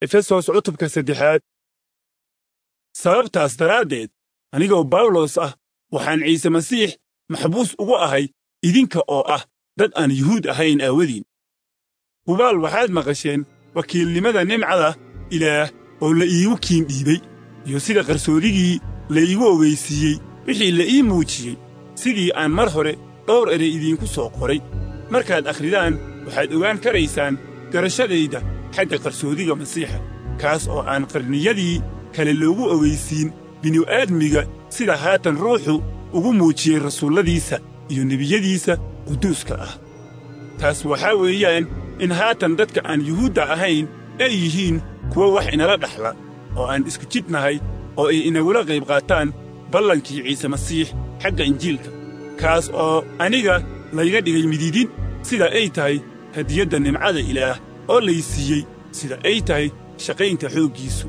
efesos cutubka saddexaad sababtaas daraaddeed anigoo bawlos ah waxaan ciise masiix maxbuus ugu ahay idinka oo ah dad aan yuhuud ahayn aawadiin hubaal waxaad maqasheen wakiilnimada nimcada ilaah oo la iigu kiin dhiibay iyo sida qarsoodigii la iigu ogaysiiyey wixii la ii muujiyey sidii aan mar hore dhowr erey idiinku soo qoray markaad akhridaan waxaad ogaan karaysaan garashadayda xagga qarsoodiga masiixa kaas oo aan qarniyadii kale loogu ogaysiin bini'aadmiga sida haatan ruuxu ugu muujiyey rasuulladiisa iyo nebiyadiisa quduuska ah taas waxaa weeyaan in haatan dadka aan yuhuudda ahayn ay yihiin kuwa wax inala dhaxla oo aan isku jidnahay oo ay inagula qayb qaataan ballankii ciise masiix xagga injiilka kaas oo aniga layga dhigay mididin sida ay tahay hadiyadda nimcada ilaah oo lay siiyey sida ay tahay shaqaynta xooggiisu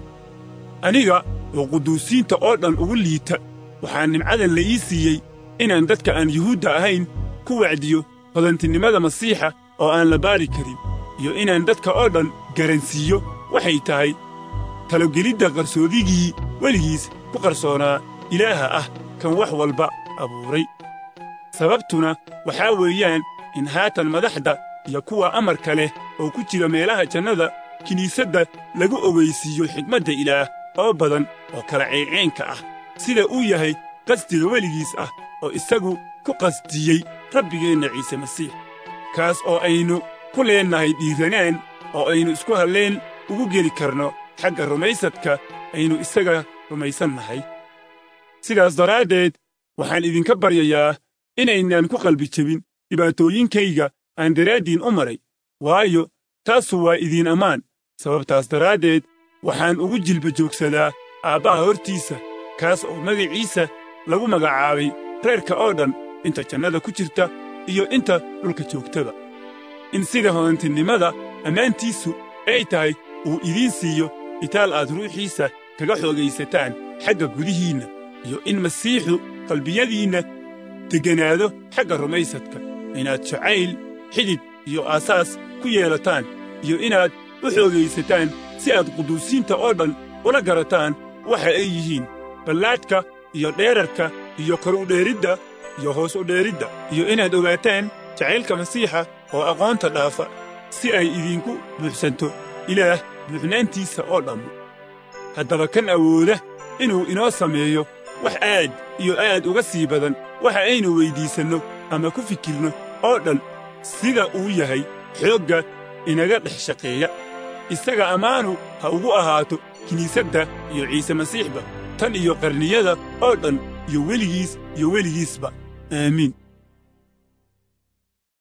aniga oo quduusiinta oo dhan ugu liita waxaa nimcadan la ii siiyey inaan dadka aan yuhuudda ahayn ku wacdiyo hodantinimada masiixa oo aan la baari karin iyo inaan dadka oo dhan garansiiyo waxay tahay talogelidda qarsoodigii weligiis ku qarsoonaa ilaaha ah kan wax walba abuuray sababtuna waxaa weeyaan in haatan madaxda iyo kuwa amarka leh oo ku jira meelaha jannada kiniisadda lagu ogaysiiyo xigmadda ilaah oo badan oo kala ceeceenka ah sida uu yahay qasdiga weligiis ah oo isagu ku qasdiyey rabbigeenna ciise masiix kaas oo aynu ku leennahay dhiiranaan oo aynu isku halleen ugu geli karno xagga rumaysadka aynu isaga rumaysannahay sidaas daraaddeed waxaan idinka baryayaa inaynaan ku qalbi jebin dhibaatooyinkayga aan daraaddiin u maray waayo taasu waa idiin ammaan sababtaas daraaddeed waxaan ugu jilba joogsadaa aabbaha hortiisa kaas oo magaciisa lagu magacaabay reerka oo dhan inta jannada ku jirta iyo inta dhulka joogtaba in sida hodantinimada ammaantiisu ay tahay uu idiin siiyo itaal aad ruuxiisa kaga xoogaysataan xagga gudihiinna iyo in masiixu qalbiyadiinna degganaado xagga rumaysadka inaad jacayl xidid iyo aasaas ku yeelataan iyo inaad u xoogaysataan si aad quduusiinta oo dhan ula garataan waxa ay yihiin ballaadhka iyo dheerarka iyo kor u dheeridda iyo hoos u dheeridda iyo inaad ogaataan jacaylka masiixa oo aqoonta dhaafa si ay idinku buuxsanto ilaah buuxnaantiisa oo dhammu haddaba kan awooda inuu inoo sameeyo wax aad iyo aad uga sii badan waxa aynu weyddiisanno ama ku fikirno oo dhan sida uu yahay xoogga inaga dhex shaqeeya isaga ammaanu ha ugu ahaato kiniisadda iyo ciise masiixba tan iyo qarniyada oo dhan iyo weligiis iyo weligiisba aamiin